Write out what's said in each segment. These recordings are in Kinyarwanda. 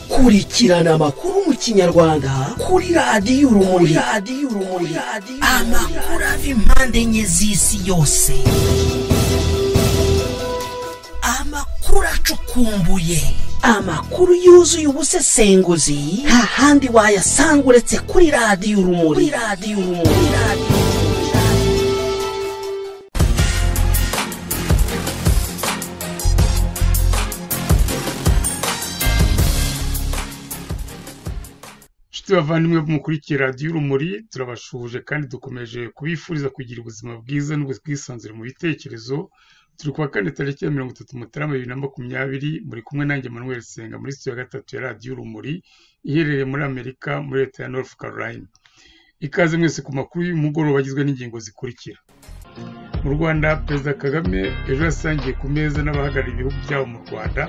kurikirana amakuru mu kinyarwanda kuri radiyo urumuri amakuru ava impande enye z'isi yose amakuru acukumbuye amakuru yuzuye ubusesenguzi nta handi wayasanga uretse kuri radiyo urumuri kuri radiyo urumuri inshuti bavandimwe mukurikira radiyo urumuri turabashuje kandi dukomeje kubifuriza kugira ubuzima bwiza n'ubwisanzure mu bitekerezo turi kuwa kane tariki ya mirongo itatu mutarama bibiri na makumyabiri muri kumwe nanjye manuel senga muri sitiyo ya gatatu ya radiyo urumuri iherereye muri amerika muri leta ya north carolina ikaze mwese ku makuru y'umugoroba agizwe n'ingingo zikurikira mu rwanda perezida kagame ejo yasangiye ku meza n'abahagarariye ibihugu byabo mu rwanda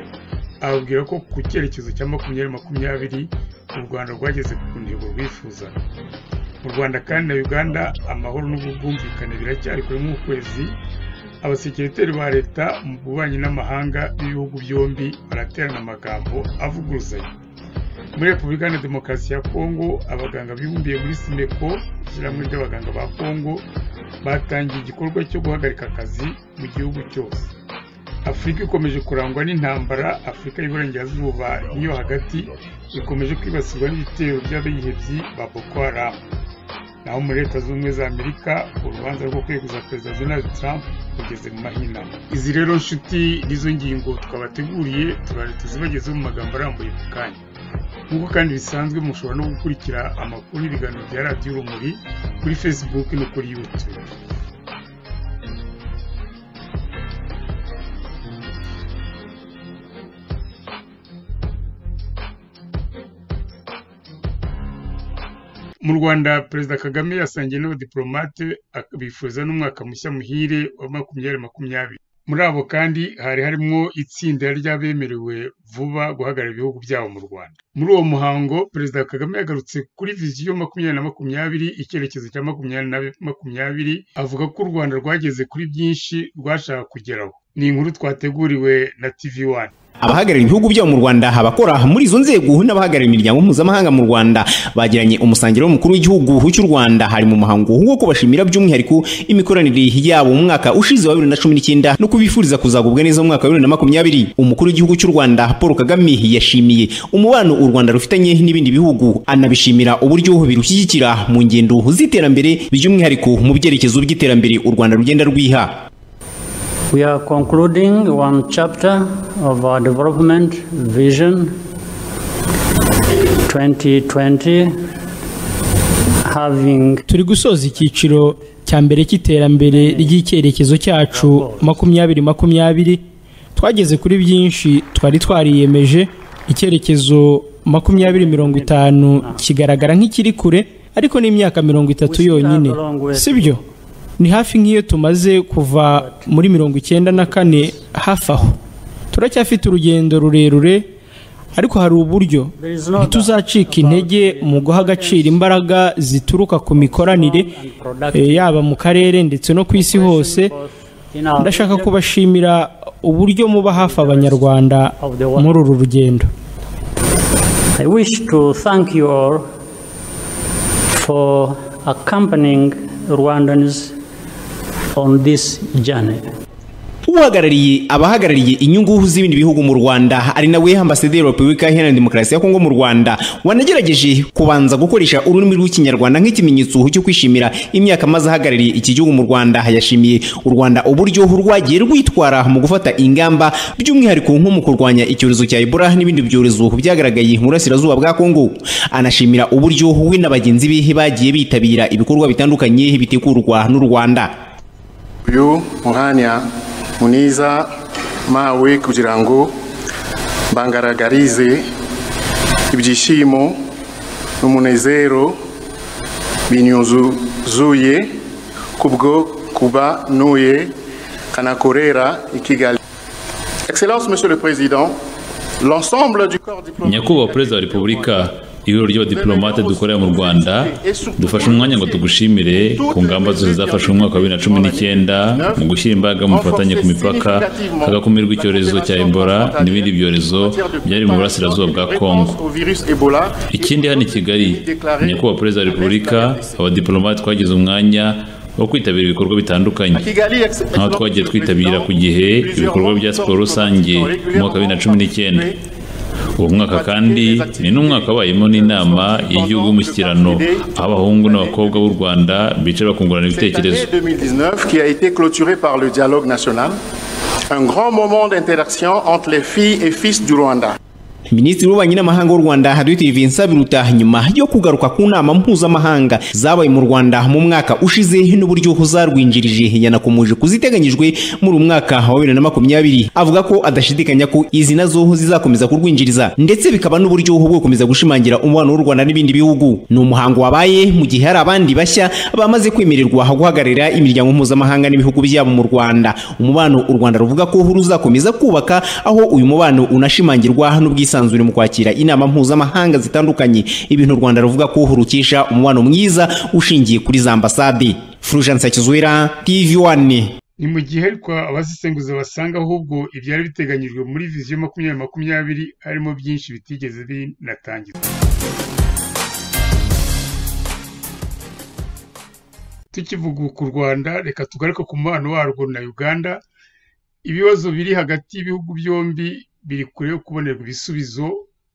ababwira ko ku cyerekezo cya makumyabiri makumyabiri u rwanda rwageze ku ntego rwifuzaga mu rwanda kandi na uganda amahoro n'ubwumvikane biracyari kure nk'ukwezi abasekiriteri ba leta mu bubanyi n'amahanga b'ibihugu byombi baraterana amagambo avuguruzanya muri repubulika na demokarasi ya kongo abaganga bibumbiye muri simeko ishyirahamwe ry'abaganga ba kongo batangiye igikorwa cyo guhagarika akazi mu gihugu cyose afurika ikomeje kurangwa n'intambara afurika y'iburengerazuba n'iyo hagati ikomeje kwibasirwa n'ibitero by'abihebyi ba boko haramu naho muri leta z'ubumwe za amerika urubanza rwo kweguza perezida donald trump rugeze mu mahinamo izi rero nshuti n'izo ngingo twabateguriye turare tuzibagezeho mu magambo arambuye ku kanya nk'uko kandi bisanzwe mushobora no gukurikira amakuru y'ibiganiro bya radiyo urumuri kuri facebook no kuri youtube mu rwanda perezida kagame yasangiye n'abadiporomate bifuza n'umwaka mushya muhire wa makumyabiri makumyabiri muri abo kandi hari harimo itsinda ry'abemerewe vuba guhagarara ibihugu byabo mu rwanda muri uwo muhango perezida kagame yagarutse kuri viziyo makumyabiri na makumyabiri icyerekezo cya makumyabiri na makumyabiri avuga ko u rwanda rwageze kuri byinshi rwashaka kugeraho ni inkuru twateguriwe na tv wani abahagarariye ibihugu byabo mu rwanda abakora muri izo nzego n'abahagarariye imiryango mpuzamahanga mu rwanda bagiranye umusangiro w'umukuru w'igihugu cy'u rwanda hari mu muhango wo kubashimira by'umwihariko imikoranire yabo mu mwaka ushize wa bibiri na cumi n'icyenda no kubifuriza kuzagubwa neza mu mwaka wa bibiri na makumyabiri umukuru w'igihugu cy'u rwanda paul kagame yashimiye umubano u rwanda rufitanye n'ibindi bihugu anabishimira uburyo birushyigikira mu ngendo z'iterambere by'umwihariko mu byerekezo by'iterambere u rwanda rugenda rwiha We are concluding one chapter of our development vision 2020, having turi gusoza icyiciro cya mbere cy'iterambere ry'icyerekezo cyacu makumyabiri makumyabiri twageze kuri byinshi twari twariyemeje icyerekezo makumyabiri mirongo itanu kigaragara nk'ikiri kure ariko n'imyaka mirongo itatu yonyine sibyo ni hafi nk'iyo tumaze kuva muri mirongo icyenda na kane hafi aho turacyafite urugendo rurerure ariko hari uburyo ntituzacika intege mu guha agaciro imbaraga zituruka ku mikoranire yaba mu karere ndetse no ku isi hose ndashaka kubashimira uburyo muba hafi abanyarwanda muri uru rugendo I wish to thank you all for accompanying Rwandans on this journey. uhagarariye abahagarariye inyungu z'ibindi bihugu mu rwanda ari nawe ambasaderi wa repubulika iharanira demokarasi ya kongo mu rwanda wanagerageje kubanza gukoresha ururimi rw'ikinyarwanda nk'ikimenyetso cyo kwishimira imyaka maze ahagarariye iki gihugu mu rwanda yashimiye u rwanda uburyo rwagiye rwitwara mu gufata ingamba by'umwihariko nko mu kurwanya icyorezo cya ebola n'ibindi byorezo byagaragaye mu burasirazuba bwa kongo anashimira uburyo we na bagenzi be bagiye bitabira ibikorwa bitandukanye bitegurwa n'u rwanda uyu mwanya mwiza mawe kugira ngo bangaragarize ibyishimo n'umunezero binyuzuye kubwo kuba nuye kanakorera i kigali excellence monsieur le président l'ensemble du corps diplomatique nyakubahwa perezida wa repubulika ibiro ry'abadiplomate dukorera mu rwanda dufashe umwanya ngo tugushimire ku ngamba zose zafashwe mu mwaka wa bibiri na cumi n'icyenda mu gushyira imbaraga mu bufatanye ku mipaka hagakumirwa icyorezo cya ebola n'ibindi byorezo byari mu burasirazuba bwa kongo ikindi hano i kigali nyakubahwa perezida wa repubulika abadiplomate twagize umwanya wo kwitabira ibikorwa bitandukanye nk'aho twagiye twitabira ku gihe ibikorwa bya siporo rusange mu mwaka wa bibiri na cumi n'icyenda uwo mwaka kandi ni n'umwaka wabayemo n'inama y'igihugu y'umushyikirano aho abahungu n'abakobwa b'u rwanda bicara bakungurana ibitekerezo qui a été clôturé par le dialogue national, un grand moment d'interaction entre les filles et fils du Rwanda. minisitiri w'ububanyi n'amahanga w'u rwanda dr vincent biruta nyuma yo kugaruka ku nama mpuzamahanga zabaye mu rwanda mu mwaka ushize n'uburyo zarwinjirije yanakomeje kuziteganyijwe muri uyu mwaka wa bibiri na makumyabiri avuga ko adashidikanya ko izi nazo zizakomeza kurwinjiriza ndetse bikaba n'uburyo bwo gukomeza gushimangira umubano w'u rwanda n'ibindi bihugu ni umuhango wabaye mu gihe hari abandi bashya bamaze kwemererwa guhagararira imiryango mpuzamahanga n'ibihugu byabo mu rwanda umubano u rwanda ruvuga ko ruzakomeza kubaka aho uyu mubano unashimangirwa n'ubwisanzure bwisanzure mu kwakira inama mpuzamahanga zitandukanye ibintu u rwanda ruvuga ko rukisha umubano mwiza ushingiye kuri za ambasade furujansa kizwera tv wani ni mu gihe ariko abazisenguza basanga ahubwo ibyari biteganyijwe muri viziyo makumyabiri makumyabiri harimo byinshi bitigeze binatangizwa tukivuga ku rwanda reka tugaruke ku mubano warwo na uganda ibibazo biri hagati y'ibihugu byombi biri kure yo kubonerwa ibisubizo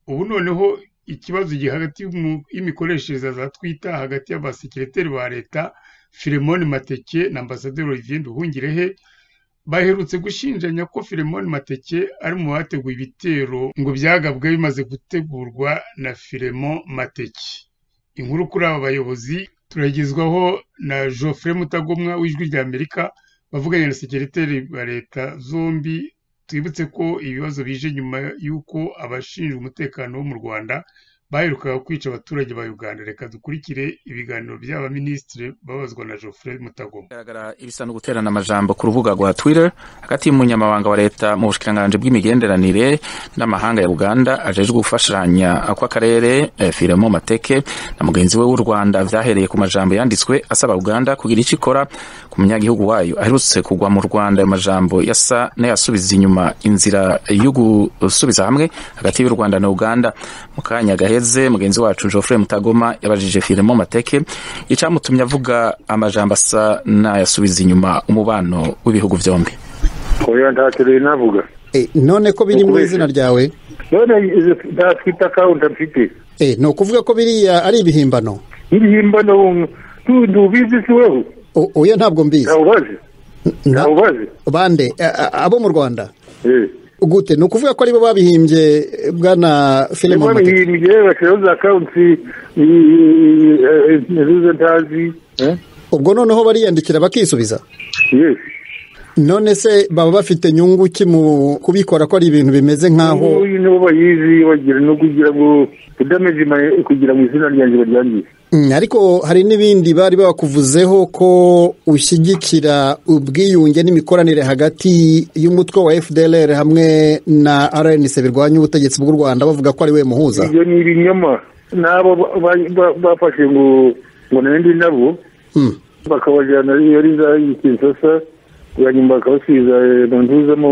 ubu noneho ikibazo gihagati hagati y'imikoreshereze za twita hagati y'abasekireteri ba leta filemoni mateke na ambasaderi olivier nduhungirehe baherutse gushinjanya ko filemoni mateke ari mu bateguye ibitero ngo byagabwe bimaze gutegurwa na firemo mateke inkuru kuri aba bayobozi turagezwaho na joffre mutagomwa w'ijwi rya amerika bavuganye na sekireteri ba leta zombi twibutse ko ibibazo bije nyuma y'uko abashinzwe umutekano wo mu rwanda baherukaga kwica abaturage ba uganda reka dukurikire ibiganiro by'abaminisitiri babazwa na geoffrey mutagoma ibisa no guterana amajambo ku rubuga rwa twitter hagati y'umunyamabanga wa leta mu bushikiranganji bw'imigenderanire n'amahanga ya uganda ajejwe gufashanya kw'akarere firemo mateke na mugenzi we w'u rwanda vyahereye ku majambo yanditswe asaba uganda kugira ico ikora ku munyagihugu wayo aherutse kugwa mu rwanda ayo majambo yasa n'ayasubiza inyuma inzira yo gusubiza hamwe hagati y'u rwanda na uganda mu kanya gahe gaheze mugenzi wacu Geoffrey Mutagoma yabajije Firemo Mateke icamutumye avuga amajambo asa n'ayasubiza inyuma umubano w'ibihugu byombi oya ntacyo rero navuga none ko biri mu izina ryawe none nta twita kawunti mfite ni ukuvuga ko biriya ari ibihimbano ibihimbano n'ubundi ubizi si wewe oya ntabwo mbizi ntawubazi ntawubazi bande abo mu rwanda gute ni ukuvuga ko aribo babihimbye bwana filime nibo babihimbye bashyiraho za kawunti izo ntazi ubwo noneho bariyandikira bakisubiza yesi none se baba bafite nyungu ki mu kubikora ko ari ibintu bimeze nk'aho uyu nibo bayizi bagira no kugira ngo udameje kugira ngo izina ryanjye baryangize ariko hari n'ibindi bari bakuvuzeho ko ushyigikira ubwiyunge n'imikoranire hagati y'umutwe wa fdr hamwe na rnc birwanya ubutegetsi bw'u rwanda bavuga ko ari we muhuza ibyo ni ibinyoma n'abo bafashe ngo ngo nandi nabo bakabajyana yari za kinshasa bwa nyuma bakabasubiza mu ntuza mu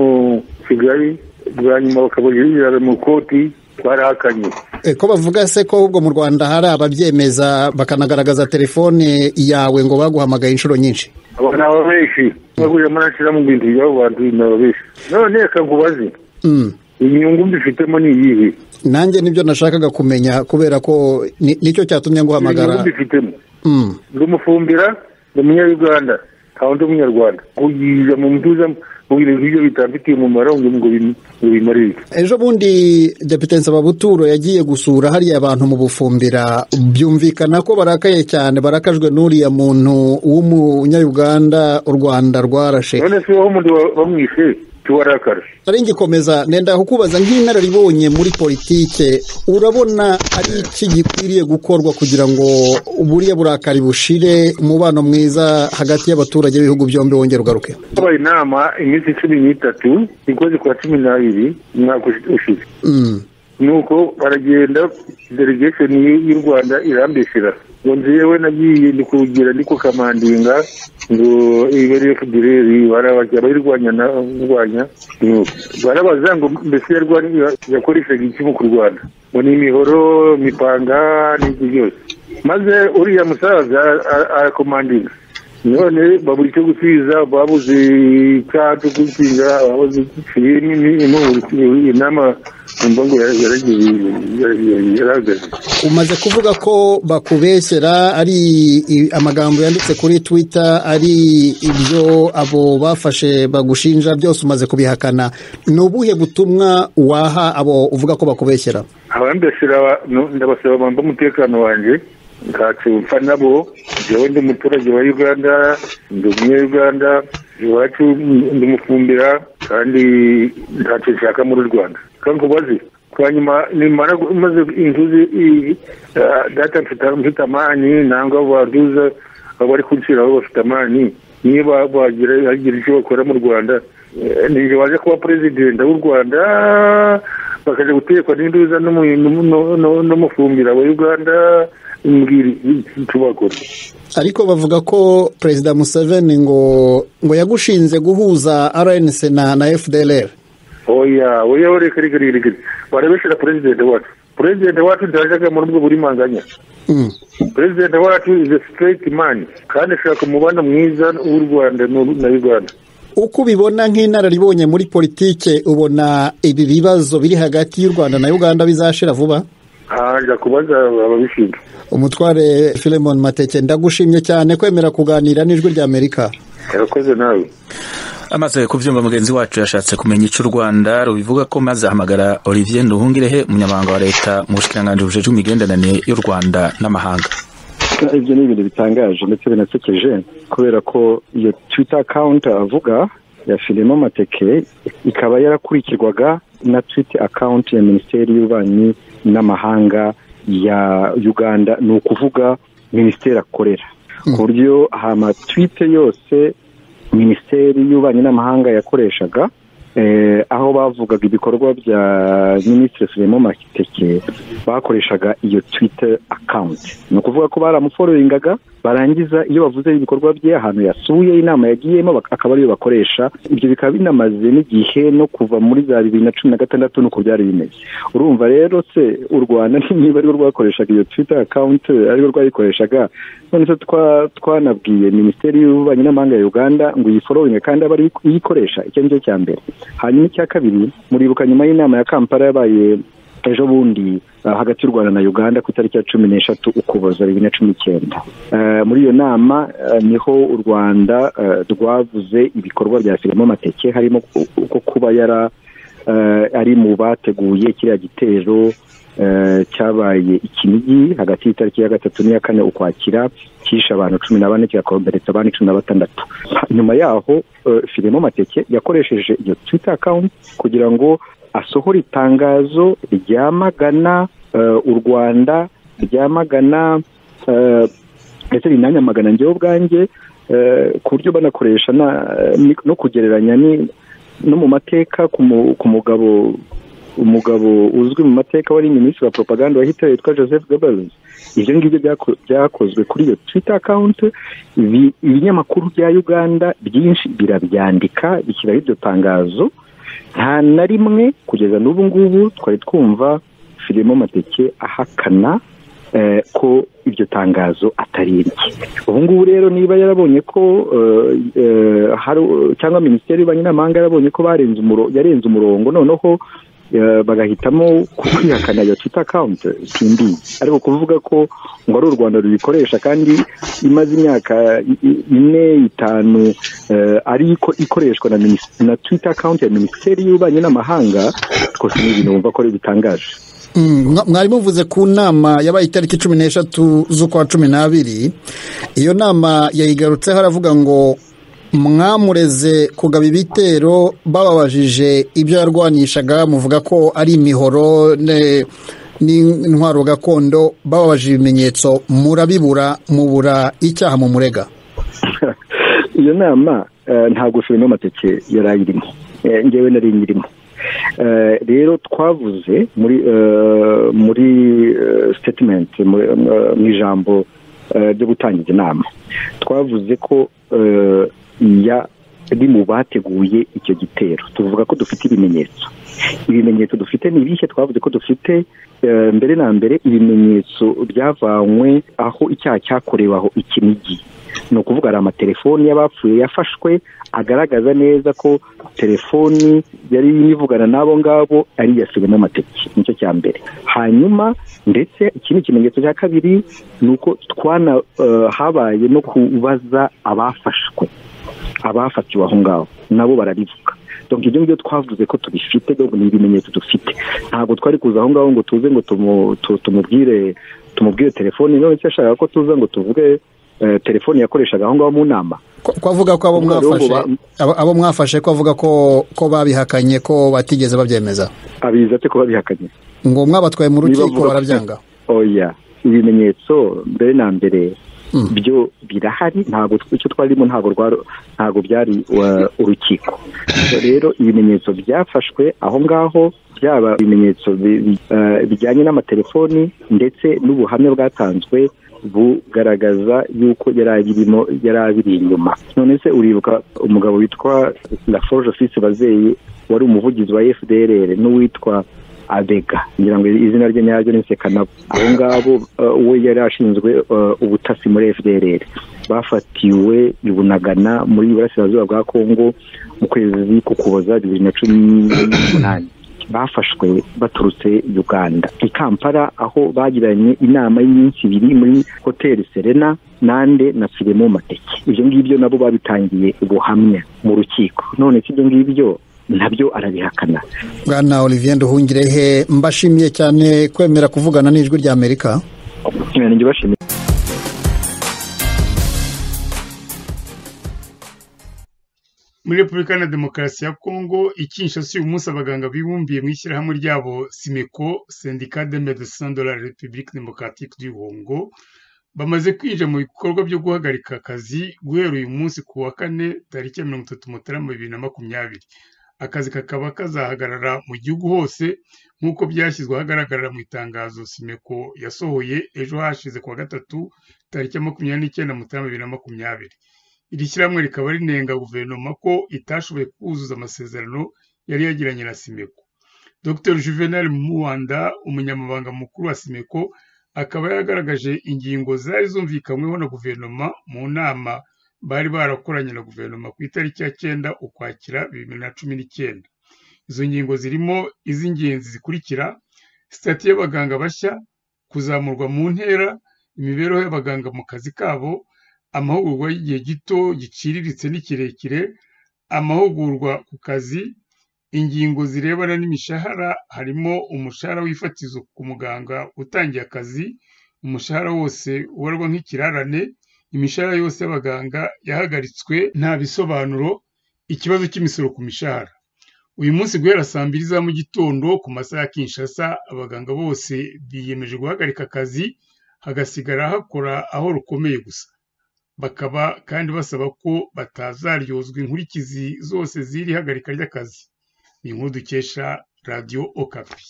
kigali bwa nyuma bakabajirira mu koti barahakanye ko bavuga se ko ahubwo mu rwanda hari ababyemeza bakanagaragaza telefone yawe ngo baguhamagaye inshuro nyinshi abo ni aba benshi bagurira muri mu bintu by'abo bantu ni aba benshi none reka nkubaze inyungu mbifitemo ni iyihe nanjye nibyo nashakaga kumenya kubera ko nicyo cyatumye nguhamagara inyungu mbifitemo ndi umufumbira ni umunyarwanda kandi umunyarwanda kuyiza mu mutuza mu bintu nk'ibyo bitambitiye umumaro ngo bimarire ejo bundi depite nsababuturo yagiye gusura hariya abantu mu bufumbira byumvikana ko barakaye cyane barakajwe n'uriya muntu w'umunyayuganda u rwanda rwarashe none se wowe umuntu bamwishe tuwarakara ari ngikomeza nenda kukubaza nk'inararibonye muri politike urabona ari iki gikwiriye gukorwa kugira ngo buriya burakari bushire umubano mwiza hagati y'abaturage b'ibihugu byombi wongere ugaruke habaye inama iminsi cumi n'itatu ikoze kwa cumi n'abiri umwaka ushize nuko baragenda delegation y'u rwanda irambeshyira ngo njyewe nagiye ndi kugira ndi ku kamandinga ngo ibere federeri barabajya bayirwanya na kurwanya barabaza ngo mbese yarwanya yakoreshaga iki mu kurwana ngo ni imihoro imipanga n'ibyo byose maze uriya musaza arakomandinga none babura icyo gusubiza babuze icyaha cyo gutsinda babuze inama numva ngo yarahagaze umaze kuvuga ko bakubeshyera ari amagambo yanditse kuri twitter ari ibyo abo bafashe bagushinja byose umaze kubihakana ni ubuhe butumwa waha abo uvuga ko bakubeshyera abambeshyira ndabasaba bamba umutekano wanjye ntacumpfa nabo njyewe ndi umuturage wa uganda ndi umunyarwanda iwacu ndamufumbira kandi ntacyo nshaka muri rwanda kandi ubaze kwa nyuma nimara maze inzuzi data mfite amani nangwa baduza abari kunshyiraho bafite amani niba bagira icyo bakora mu rwanda nijye baje kuba perezidenta w'u rwanda bakajya gutekwa n'induza n'umufumbira wa uganda mbwira tubakora ariko bavuga ko perezida museveni ngo ngo yagushinze guhuza rnc na na fdlr oya oya reka reka reka barabeshera perezida wacu perezida wacu ntajyaga muri ubwo burimanganya perezida wacu is a straight man kandi ashaka umubano mwiza w'u rwanda na uganda uko ubibona nk'inararibonye muri politike ubona ibi bibazo biri hagati y'u rwanda na uganda bizashira vuba aha kubaza ababishinzwe umutware filemon mateke ndagushimye cyane kwemera kuganira n'ijwi ry'amerika yarakoze nawe amaze kubyumva mugenzi wacu yashatse kumenya icyo u rwanda rubivuga ko maze ahamagara olivier nduhungirehe umunyamabanga wa leta mu bushikiranganji bujejwe imigenderanire y'u rwanda n'amahanga ibyo ni ibintu bitangaje ndetse binasekeje kubera ko iyo twita akawunti avuga ya filime amateke ikaba yarakurikirwaga na twita akawunti ya minisiteri y'ububanyi n'amahanga ya uganda ni ukuvuga minisiteri akorera ku buryo amatwite yose minisiteri y'ububanyi n'amahanga yakoreshaga aho bavugaga ibikorwa bya minisitiri filime mateke bakoreshaga iyo twita akawunti ni ukuvuga ko baramufororingaga barangiza iyo bavuze ibikorwa bye ahantu yasuye inama yagiyemo akaba ariyo bakoresha ibyo bikaba binamaze n'igihe no kuva muri za bibiri na cumi na gatandatu nuko byari bimeze urumva rero se u rwanda niba ariwe rwakoreshaga iyo twita akawunti ariwe rwayikoreshaga none se twanabwiye minisiteri y'ububanyi n'amahanga ya uganda ngo iyifororinge kandi aba iyikoresha icyo ngicyo cya mbere hanyuma icya kabiri muribuka nyuma y'inama ya kampala yabaye ejo bundi hagati y'u rwanda na uganda ku itariki ya cumi n'eshatu ukuboza bibiri na cumi n'icyenda muri iyo nama niho u rwanda rwavuze ibikorwa bya firimo amateke harimo ko kuba yara ari mu bateguye kiriya gitero cyabaye ikinigi hagati y'itariki ya gatatu n'iya kane ukwakira cyishe abantu cumi na bane kigakomeretsa abandi cumi na batandatu nyuma yaho firimo amateke yakoresheje iyo twita akawunti kugira ngo asohora itangazo ryamagana u rwanda ryamagana ndetse rinanyamagana njyewe ubwanjye ku buryo banakoresha no kugereranya no mu mateka ku mugabo umugabo uzwi mu mateka wari minisitiri wa propaganda wa hitler witwa joseph goebbels ibyo ngibyo byakozwe kuri iyo twitter account ibinyamakuru bya uganda byinshi birabyandika bishyiraho iryo tangazo nta na rimwe kugeza n'ubu ngubu twari twumva filime amateke ahakana ko iryo tangazo atari irye ubu ngubu rero niba yarabonye ko cyangwa minisiteri y'ububanyi n'amahanga yarabonye ko yarenze umurongo noneho bagahitamo kwihakana iyo twita akawunti simbi ariko kuvuga ko ngo ari u rwanda rubikoresha kandi imaze imyaka ine itanu ari ikoreshwa na twita akawunti ya minisiteri y'ububanyi n'amahanga twose ni ibintu wumva ko ari bitangaje mwari muvuze ku nama yabaye itariki cumi n'eshatu z'ukwa cumi n'abiri iyo nama yayigarutseho aravuga ngo mwamureze kugaba ibitero bababajije ibyo yarwanishaga muvuga ko ari imihoro n'intwaro gakondo bababajije ibimenyetso murabibura mubura icyaha mu murega iyo nama ntabwo firimo amateke yari ayirimo ngewe nari nyirimo rero twavuze muri muri sitetimenti mu ijambo ryo gutangiza inama twavuze ko yari mu bateguye icyo gitero tuvuga ko dufite ibimenyetso ibimenyetso dufite ni ibihe twavuze ko dufite mbere na mbere ibimenyetso byavanywe aho icyaha cyakorewe aho ikinigi ni ukuvuga hari amatelefoni y'abapfuye yafashwe agaragaza neza ko telefoni yari yivugana n'abo ngabo ari iya filime amateke nicyo cya mbere hanyuma ndetse ikindi kimenyetso cya kabiri ni uko twana habaye no kubaza abafashwe abafatiwe aho ngaho nabo bararivuga donc ibyo ngibyo twavuze ko tubifite ni ibimenyetso dufite ntabwo twari kuza aho ngaho ngo tuze ngo tumubwire tumubwire telefoni none se yashakaga ko tuza ngo tuvuge telefoni yakoreshaga aho ngaho mu nama kwavuga ko abo mwafashe abo mwafashe ko avuga ko babihakanye ko batigeze babyemeza abiza ko babihakanye ngo mwabatwaye mu rukiko barabyanga oya ibimenyetso mbere na mbere byo birahari ntabwo icyo twarimo ntabwo byari urukiko rero ibimenyetso byafashwe aho ngaho byaba ibimenyetso bijyanye n'amatelefoni ndetse n'ubuhamya bwatanzwe bugaragaza yuko yari abirimo yari abiri inyuma none se uribuka umugabo witwa la forge office bazeyi wari umuvugizi wa fdrr n'uwitwa abega ngira ngo izina rye nyaryo ni sekanabo abo ngabo we yari ashinzwe ubutasi muri fdrr bafatiwe i bunagana muri burasirazuba bwa kongo mu kwezi kukuboza bibiri na cumi n'umunani bafashwe baturutse uganda i kampala aho bagiranye inama y'iminsi ibiri muri hoteli serena nande na firemo mateke ibyo ngibyo nabo babitangiye ubuhamya mu rukiko none ibyo ngibyo nabyo arabihakana bwana olivier nduhungirehe mbashimiye cyane kwemera kuvugana n'ijwi rya amerika muri repubulika na demokarasi ya kongo ikinshasa uyu munsi abaganga bibumbiye mu ishyirahamwe ryabo simeko sendika de medecin de la republique democratique du Congo bamaze kwinjira mu bikorwa byo guhagarika akazi guhera uyu munsi ku wa kane tariki ya mirongo itatu mutarama bibiri na makumyabiri akazi kakaba kazahagarara mu gihugu hose nk'uko byashyizwe ahagaragarara mu itangazo simeko yasohoye ejo hashize kuwa gatatu tariki ya makumyabiri n'icyenda mutarama bibiri na makumyabiri iri shyirahamwe rikaba rinenga guverinoma ko itashoboye kuzuza amasezerano yari yagiranye na simeko dr juvenal muwanda umunyamabanga mukuru wa simeko akaba yaragaragaje ingingo zari zumvikanyweho na guverinoma mu nama bari barakoranye na guverinoma ku itariki ya cyenda ukwakira bibiri na cumi n'icyenda izo ngingo zirimo iz'ingenzi zikurikira sitati y'abaganga bashya kuzamurwa mu ntera imibereho y'abaganga mu kazi kabo amahugurwa y'igihe gito giciriritse n'ikirekire amahugurwa ku kazi ingingo zirebana n'imishahara harimo umushahara w'ifatizo ku muganga utangiye akazi umushahara wose ubarwa nk'ikirarane imishahara yose y'abaganga yahagaritswe nta bisobanuro ikibazo cy'imisoro ku mishahara uyu munsi guhera saa mbiri za mu gitondo ku masaha ya kinshasa abaganga bose biyemeje guhagarika akazi hagasigara hakora aho rukomeye gusa bakaba kandi basaba ko batazaryozwa inkurikizi zose z'iri hagarika ry'akazi ni inkuru dukesha radiyo okapi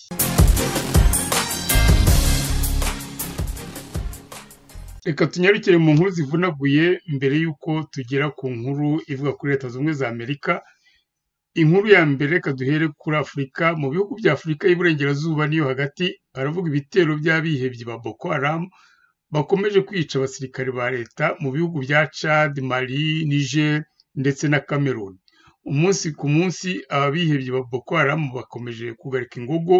reka tunyarukire mu nkuru zivunaguye mbere y'uko tugera ku nkuru ivuga kuri leta zunze ubumwe za amerika inkuru ya mbere reka duhere kuri afurika mu bihugu bya afurika y'iburengerazuba niyo hagati haravuga ibitero by'abihebyi ba boko haramu bakomeje kwica abasirikare ba leta mu bihugu bya Chad, Mali, Niger ndetse na Cameroon umunsi ku munsi ababihebye ba boko haramu bakomeje kugarika ingogo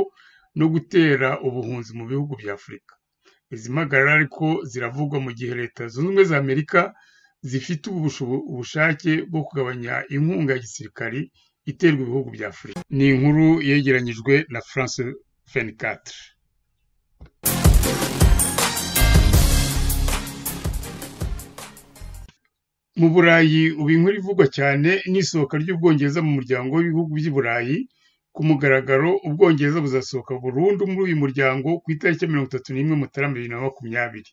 no gutera ubuhunzi mu bihugu bya afurika izi mpagarara ariko ziravugwa mu gihe leta zunze ubumwe za amerika zifite ubushake bwo kugabanya inkunga ya gisirikari iterwa ibihugu bya afurika ni inkuru yegeranyijwe na france fenicatre mu burayi ubu inkuru ivugwa cyane n'isohoka ry'ubwongereza mu muryango w'ibihugu by'i burayi ku mugaragaro ubwongereza buzasohoka burundu muri uyu muryango ku itariki ya mirongo itatu n'imwe mutarama bibiri na makumyabiri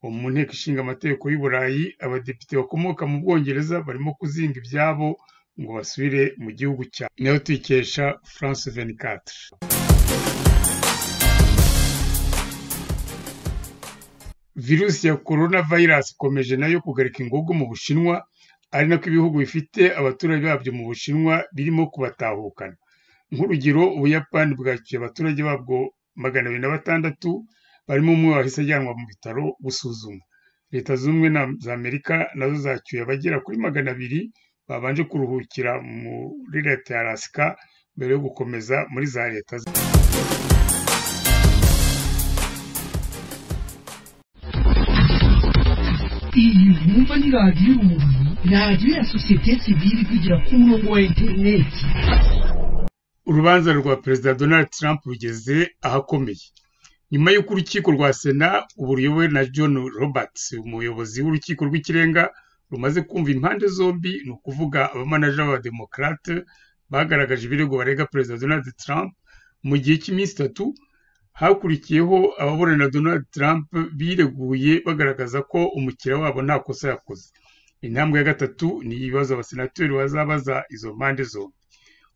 ubu mu nteko ishinga amategeko y'uburayi abadepite bakomoka mu bwongereza barimo kuzinga ibyabo ngo basubire mu gihugu cya nayo tuyikesha france venikatre virusi ya korona vayirasi ikomeje nayo kugarika ingogo mu bushinwa ari nako ibihugu bifite abaturage babyo mu bushinwa birimo kubatahukana nk'urugero ubuyapani bwakiye abaturage babwo magana abiri na batandatu barimo umwe wahise ajyanwa mu bitaro gusuzumwa leta z'ubumwe za amerika nazo zacyuye abagera kuri magana abiri babanje kuruhukira muri leta ya rasika mbere yo gukomeza muri za leta iyi mwumva ni radiyo urumuri radiyo ya sosiyete sivire ivugira ku murongo wa interineti urubanza rwa perezida donald trump rugeze ahakomeye nyuma y'uko urukiko rwa sena ubu ruyobowe na john roberts umuyobozi w'urukiko rw'ikirenga rumaze kumva impande zombi ni ukuvuga abamanaja b'abademokarate bagaragaje ibirego barega perezida donald trump mu gihe cy'iminsi itatu hakurikiyeho ababurana donald trump bireguye bagaragaza ko umukiriya wabo nta kosa yakoze intambwe ya gatatu ni ibibazo abasenateri bazabaza izo mpande zombi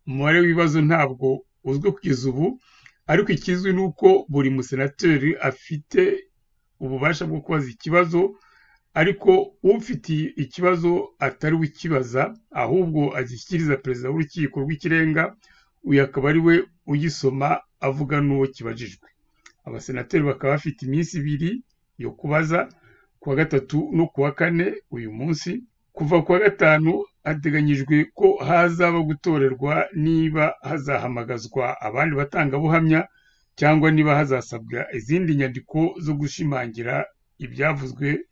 umubare w'ibibazo ntabwo uzwi kugeza ubu ariko ikizwi ni uko buri musenateri afite ububasha bwo kubaza ikibazo ariko ufitiye ikibazo atari we ukibaza ahubwo agishyikiriza perezida w'urukiko rw'ikirenga uyu akaba ari we ugisoma avuga n'uwo kibajijwe abasenateri bakaba bafite iminsi ibiri yo kubaza kuwa gatatu no kuwa kane uyu munsi kuva kuwa gatanu hateganyijwe ko hazaba gutorerwa niba hazahamagazwa abandi batangabuhamya cyangwa niba hazasabwa izindi nyandiko zo gushimangira ibyavuzwe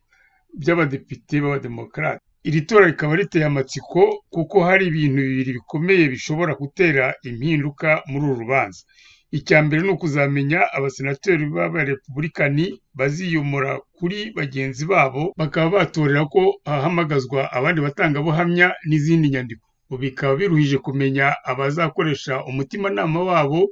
by'abadepite b'abademokarate iri tora rikaba riteye amatsiko kuko hari ibintu bibiri bikomeye bishobora gutera impinduka muri uru rubanza icya mbere ni ukuzamenya abasenateri b'abarepubulikani baziyomora kuri bagenzi babo bakaba batorera ko hahamagazwa abandi batangabuhamya n'izindi nyandiko bikaba biruhije kumenya abazakoresha umutimanama wabo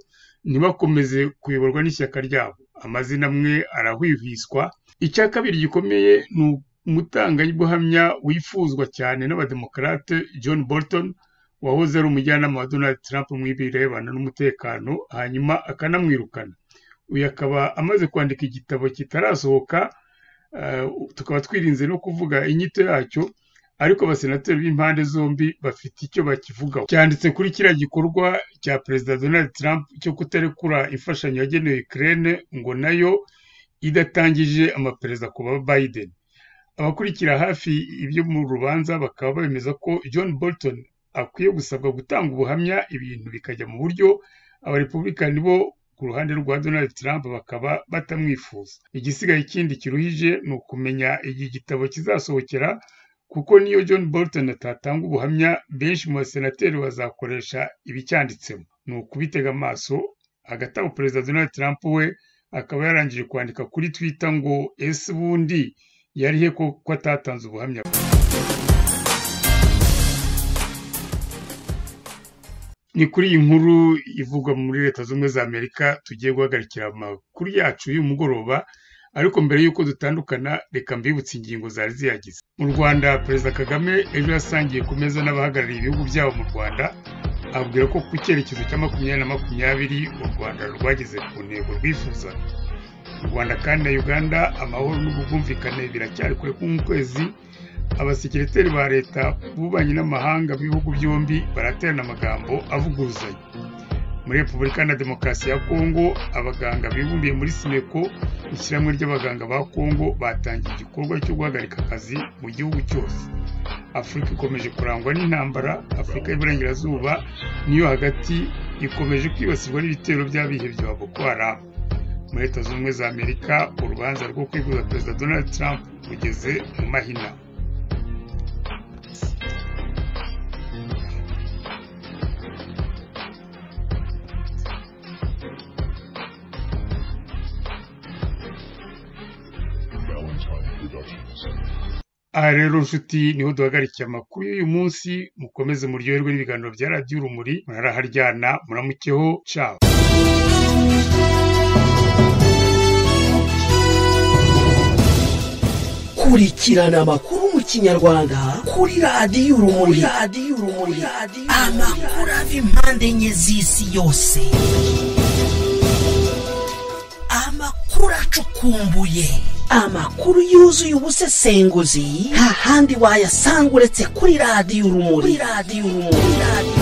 ntibakomeze kuyoborwa n'ishyaka ryabo amazina amwe arahwihwiswa icya kabiri gikomeye ni umutangabuhamya wifuzwa cyane n'abademokarate john bolton wahoze ari umujyanama wa donald trump mu birebana n'umutekano hanyuma akanamwirukana uyu akaba amaze kwandika igitabo kitarasohoka tukaba twirinze no kuvuga inyito yacyo ariko abasenateri b'impande zombi bafite icyo bakivugaho cyanditse kuri kiriya gikorwa cya perezida donald trump cyo kutarekura imfashanyo yagenewe ikirere ngo nayo idatangije amapereza ku ba biden abakurikira hafi ibyo mu rubanza bakaba bemeza ko john bolton akwiye gusabwa gutanga ubuhamya ibintu bikajya mu buryo abarepubulikani bo ku ruhande rwa donald trump bakaba batamwifuza igisigaye ikindi kiruhije ni ukumenya igihe igitabo kizasohokera kuko niyo john bolton atatanga ubuhamya benshi mu basenateri bazakoresha ibicyanditsemo ni ukubitega amaso hagati aho perezida donald trump we akaba yarangije kwandika kuri twitter ngo ese ubundi yari he ko atatanze ubuhamya ni kuri iyi nkuru ivugwa muri leta z'ubumwe za amerika tugiye guhagarikira amakuru yacu y'uyu mugoroba ariko mbere y'uko dutandukana reka mbibutse ingingo zari ziyagize mu rwanda perezida kagame ejo yasangiye ku meza n'abahagarariye ibihugu byabo mu rwanda ababwira ko ku cyerekezo cya makumyabiri na makumyabiri u rwanda rwageze ku ntego rwifuza u rwanda kandi na uganda amahoro n'ubwumvikane biracyari kure k'ukwezi abasekiriteri ba leta bubanyi n'amahanga b'ibihugu byombi baraterana amagambo avuguruzanya muri repubulika na demokarasi ya kongo abaganga bibumbiye muri sineko ishyirahamwe ry'abaganga ba kongo batangiye igikorwa cyo guhagarika akazi mu gihugu cyose afurika ikomeje kurangwa n'intambara afurika y'iburengerazuba niyo hagati ikomeje kwibasirwa n'ibitero by'abihe bya boko haramu muri leta zunze ubumwe za amerika urubanza rwo kwivuza perezida donald trump rugeze mu mahina aha rero nshuti niho duhagarikiye amakuru y'uyu munsi mukomeze muryoherwe n'ibiganiro bya radiyo urumuri muraraharyana muramukeho cabo kurikirana amakuru mu y'ikinyarwanda kuri radiyo urumuri radiyo urumuri amakuru ava impande enye z'isi yose amakuru acukumbuye amakuru yuzuye ubusesenguzi nta handi wayasanga uretse kuri radiyo urumuri kuri radiyo urumuri radiyo